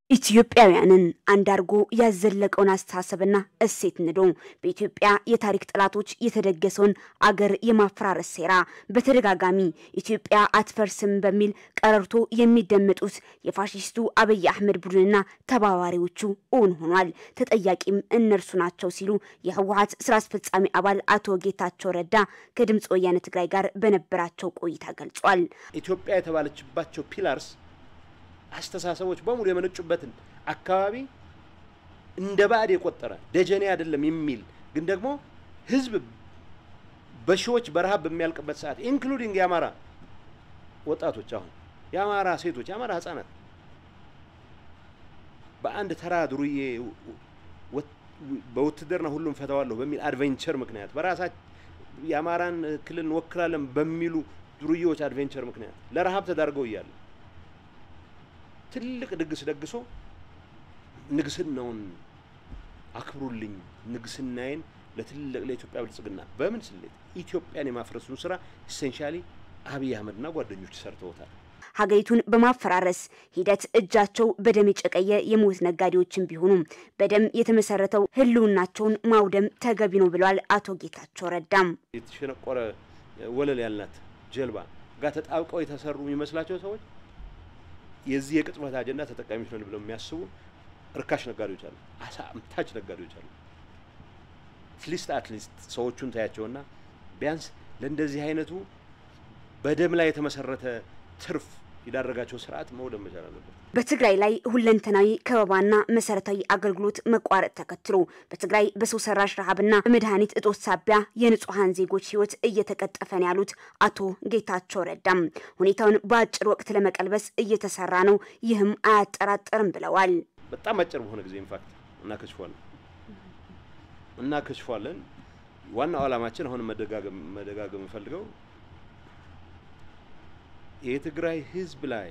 ኢትዮጵያውያንን አንድ አድርጎ ያዘለቀውን አስተሳሰብና እሴት ንዶ በኢትዮጵያ የታሪክ ጠላቶች የተደገሰውን አገር የማፈራረስ ሴራ በተደጋጋሚ ኢትዮጵያ አትፈርስም በሚል ቀረርቶ የሚደመጡት የፋሽስቱ አብይ አህመድ ቡድንና ተባባሪዎቹ እውን ሆኗል። ተጠያቂም እነርሱ ናቸው ሲሉ የህወሀት ስራ አስፈጻሚ አባል አቶ ጌታቸው ረዳ ከድምፅ ወያነ ትግራይ ጋር በነበራቸው ቆይታ ገልጿል። ኢትዮጵያ የተባለችባቸው ፒላርስ አስተሳሰቦች በሙሉ የመነጩበትን አካባቢ እንደ ባዕድ የቆጠረ ደጀኔ አይደለም የሚል ግን ደግሞ ህዝብ በሺዎች በረሃብ በሚያልቅበት ሰዓት ኢንክሉዲንግ የአማራ ወጣቶች አሁን የአማራ ሴቶች፣ የአማራ ህጻናት በአንድ ተራ ዱርዬ በውትድርና ሁሉም ፈተዋለሁ በሚል አድቬንቸር ምክንያት በራሳቸው የአማራን ክልል እንወክላለን በሚሉ ዱርዬዎች አድቬንቸር ምክንያት ለረሃብ ተዳርገው እያለ ትልቅ ድግስ ደግሶ ንግስናውን አክብሩልኝ፣ ንግስናዬን ለትልቅ ለኢትዮጵያ ብልጽግና በምን ስሌት ኢትዮጵያን የማፍረሱን ስራ ኢሴንሻሊ አብይ አህመድና ጓደኞች ሰርተውታል። ሀገሪቱን በማፈራረስ ሂደት እጃቸው በደም የጨቀየ የሞት ነጋዴዎችን ቢሆኑም በደም የተመሰረተው ህልውናቸውን ማውደም ተገቢ ነው ብለዋል አቶ ጌታቸው ረዳም። የተሸነቆረ ወለል ያልናት ጀልባ ጋር ተጣብቀው የተሰሩ የሚመስላቸው ሰዎች የዚህ የቅጽበት አጀንዳ ተጠቃሚዎች ነን ብለው የሚያስቡ እርካሽ ነጋዴዎች አሉ፣ አሳ አምታች ነጋዴዎች አሉ። አትሊስት አትሊስት ሰዎቹን ታያቸውና ቢያንስ ለእንደዚህ አይነቱ በደም ላይ የተመሰረተ ትርፍ የዳረጋቸው ስርዓት መውደም መቻል አለበት። በትግራይ ላይ ሁለንተናዊ ከበባና መሰረታዊ አገልግሎት መቋረጥ ተከትሎ በትግራይ በሰው ሰራሽ ረሃብና በመድኃኒት እጦት ሳቢያ የንጹሐን ዜጎች ህይወት እየተቀጠፈ ነው ያሉት አቶ ጌታቸው ረዳም ሁኔታውን በአጭር ወቅት ለመቀልበስ እየተሰራ ነው፣ ይህም አያጠራጥርም ብለዋል። በጣም አጭር በሆነ ጊዜ ኢንፋክት እናከሽፏለን እናከሽፏለን። ዋናው ዓላማችን አሁን መደጋገም መደጋገም የምፈልገው የትግራይ ህዝብ ላይ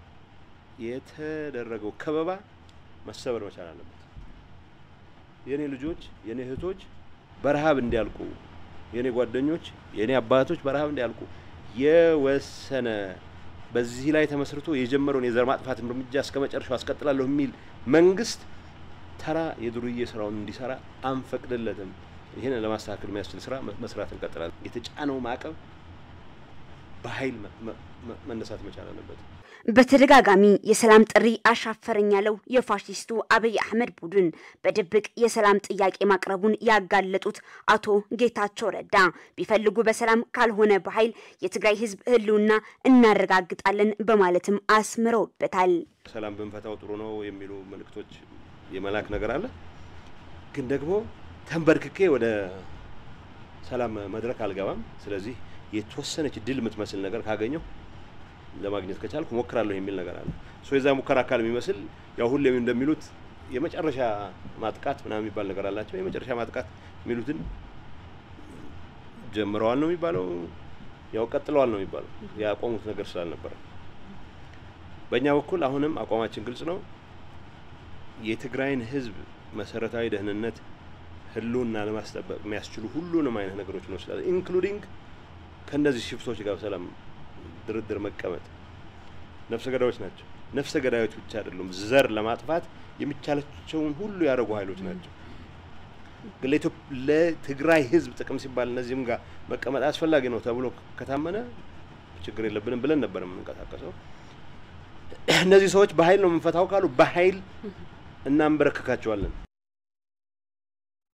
የተደረገው ከበባ መሰበር መቻል አለበት። የኔ ልጆች፣ የኔ እህቶች በረሃብ እንዲያልቁ፣ የኔ ጓደኞች፣ የኔ አባቶች በረሃብ እንዲያልቁ የወሰነ በዚህ ላይ ተመስርቶ የጀመረውን የዘር ማጥፋት እርምጃ እስከ መጨረሻው አስቀጥላለሁ የሚል መንግስት ተራ የዱርዬ ስራውን እንዲሰራ አንፈቅድለትም። ይህን ለማስተካከል የሚያስችል ስራ መስራት እንቀጥላለን። የተጫነው ማዕቀብ በኃይል መነሳት መቻል አለበት። በተደጋጋሚ የሰላም ጥሪ አሻፈረኝ ያለው የፋሽስቱ አብይ አህመድ ቡድን በድብቅ የሰላም ጥያቄ ማቅረቡን ያጋለጡት አቶ ጌታቸው ረዳ ቢፈልጉ በሰላም ካልሆነ በኃይል የትግራይ ህዝብ ህልውና እናረጋግጣለን በማለትም አስምረውበታል። ሰላም ብንፈታው ጥሩ ነው የሚሉ መልእክቶች የመላክ ነገር አለ። ግን ደግሞ ተንበርክኬ ወደ ሰላም መድረክ አልገባም። ስለዚህ የተወሰነች ድል የምትመስል ነገር ካገኘው ለማግኘት ከቻልኩ ሞክራለሁ የሚል ነገር አለ። ሶ የዛ ሙከራ አካል የሚመስል ያው ሁሌም እንደሚሉት የመጨረሻ ማጥቃት ምናምን የሚባል ነገር አላቸው። የመጨረሻ ማጥቃት የሚሉትን ጀምረዋል ነው የሚባለው፣ ያው ቀጥለዋል ነው የሚባለው። ያቆሙት ነገር ስላልነበረ በእኛ በኩል አሁንም አቋማችን ግልጽ ነው። የትግራይን ህዝብ መሰረታዊ ደህንነት ህልውና ለማስጠበቅ የሚያስችሉ ሁሉንም አይነት ነገሮች እንወስዳለን ኢንክሉዲንግ ከእነዚህ ሽፍቶች ጋር ሰላም ድርድር መቀመጥ። ነፍሰ ገዳዮች ናቸው። ነፍሰ ገዳዮች ብቻ አይደሉም፣ ዘር ለማጥፋት የሚቻላቸውን ሁሉ ያደረጉ ኃይሎች ናቸው። ግን ለትግራይ ህዝብ ጥቅም ሲባል እነዚህም ጋር መቀመጥ አስፈላጊ ነው ተብሎ ከታመነ ችግር የለብንም ብለን ነበር የምንንቀሳቀሰው። እነዚህ ሰዎች በኃይል ነው የምንፈታው ካሉ በኃይል እናንበረክካቸዋለን።